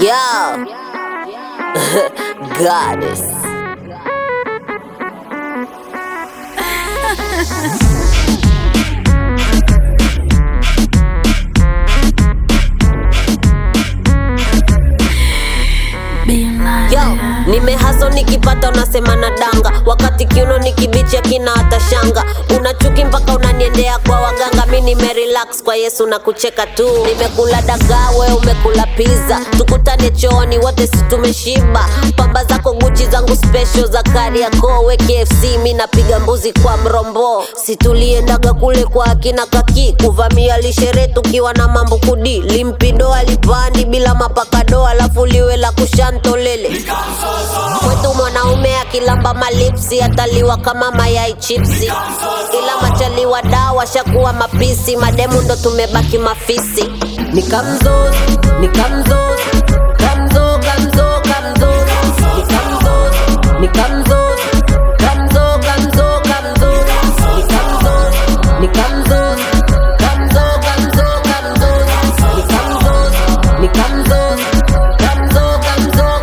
Yo, goddess. Yo, nimehaso nikipata unasema na danga, wakati kiuno ni kibichi akina hata shanga. Una chuki mpaka unaniendea kwa waganga, mi nimerelax kwa Yesu na kucheka tu. Nimekula dagaa, we umekula pizza, tukutane chooni wote si tumeshiba. Pamba zako Gucci zangu special za Kariakoo, we KFC mi napiga mbuzi kwa mrombo. Situliendaga kule kwa akina kaki kuvamia lishere tukiwa na mambo kudi limpindo alipandi bila mapakado, alafu liwe la kushantolele kwetu mwanaume akilamba malipsi ataliwa kama mayai chipsi, ila machaliwa dawa shakuwa mapisi, mademu ndo tumebaki mafisi. Nikamzo, nikamzo, kamzo, kamzo, kamzo, nikamzo, nikamzo, kamzo, kamzo, kamzo, nikamzo, nikamzo, kamzo, kamzo, kamzo, nikamzo, nikamzo, kamzo, kamzo,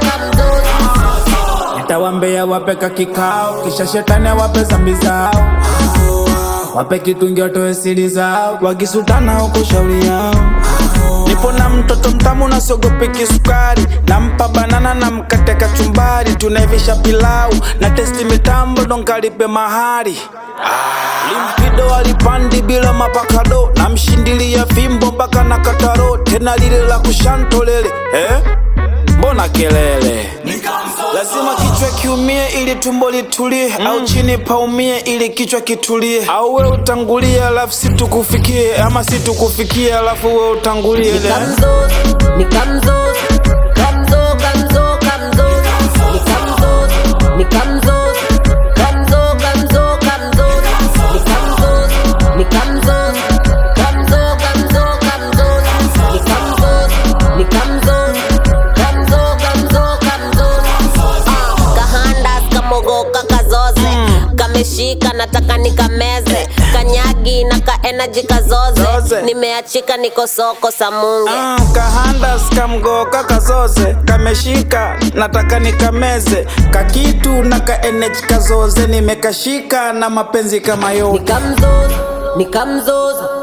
kamzo. Nitawambia wape kikao, kisha shetani awape zambi zao, wape kitungi watoe siri zao, wakisutana huko shauri yao. Nipo na mtoto mtamu na siogopi kisukari, nampa banana na mkate kachumbari, tunaivisha pilau na testi mitambo ndo nkalipe mahari. Limpido alipandi bila mapakado, namshindilia fimbo mpaka na kataro, tena lile la kushantolele eh? Mbona kelele? Lazima kichwa kiumie ili tumbo litulie, au chini paumie ili kichwa kitulie, au we utangulie alafu situkufikie, ama situkufikie alafu we utangulie. Nikamzo, nikamzo, kamzo, kamzo, kamzo, nikamzo, nikamzo, kamzo, kamzo, kamzo, nikamzo, nikamzo, kamzo, kamzo, kamzo, nikamzo, nikamzo, kamzo, kamzo, kamzo. Ah, kahandas kamogoka kazoze kameshika nataka nikameze kanyagi na ka energy kazoze Zoze. nimeachika niko soko samunge Ah, kahanda skamgoka kazoze kameshika nataka nikameze kakitu na ka energy kazoze nimekashika na mapenzi kama yote nikamzoza nikamzoza